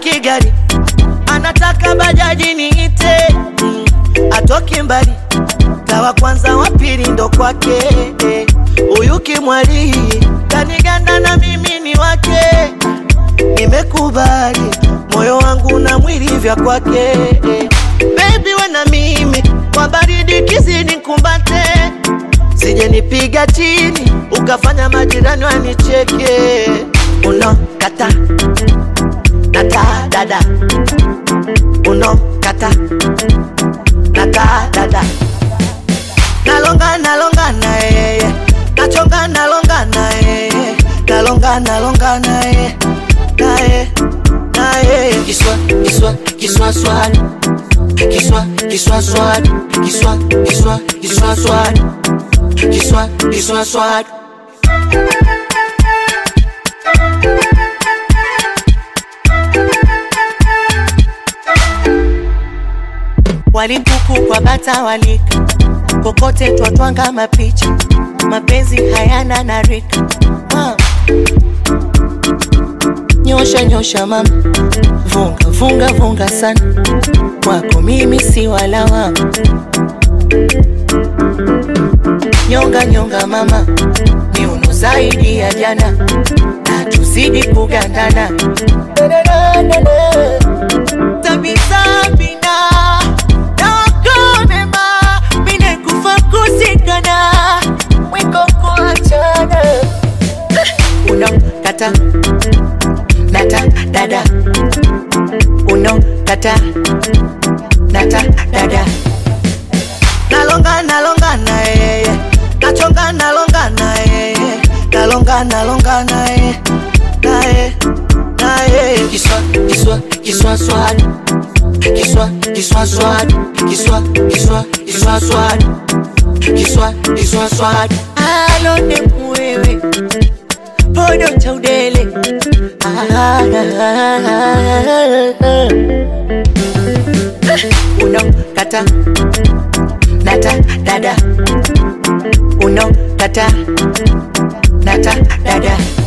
hataki gari anataka bajaji niite mm, atoki mbali tawa kwanza wa pili ndo kwake eh. huyu kimwali kaniganda na mimi ni wake nimekubali moyo wangu na mwili vya kwake eh. Baby we na mimi kwa baridi kizidi kumbate, sije nipiga chini ukafanya majirani wanicheke. Uno kata nata dada, uno kata nata dada, nalonga nalonga na yeye, nachonga nalonga na yeye, nalonga nalonga na yeye, na yeye, na yeye, kiswa kiswa kiswa swali Kiswa, kiswa swad, kiswa, kiswa, kiswa swad, kiswa, kiswa swad. Walimpuku kwa bata walika, kokote twatwanga mapicha, mapenzi hayana na rika ah. Nyosha nyosha mama, vunga vunga vunga sana, kwako mimi si walawa. Nyonga nyonga mama, miuno zaidi ya jana, na tuzidi kugandana tabisabina nakonema mine kufa kusikana mwiko kuachana uno kata nata dada uno kata nata dada nalonga nalonga na yeye nachonga nalonga na yeye nalonga nalonga na yeye na yeye na yeye kiswa kiswa kiswa swali kiswa kiswa swali kiswa kiswa kiswa swali kiswa kiswa swali alone mwewe podo cha udele Ah, uno kata nata dada uno kata nata dada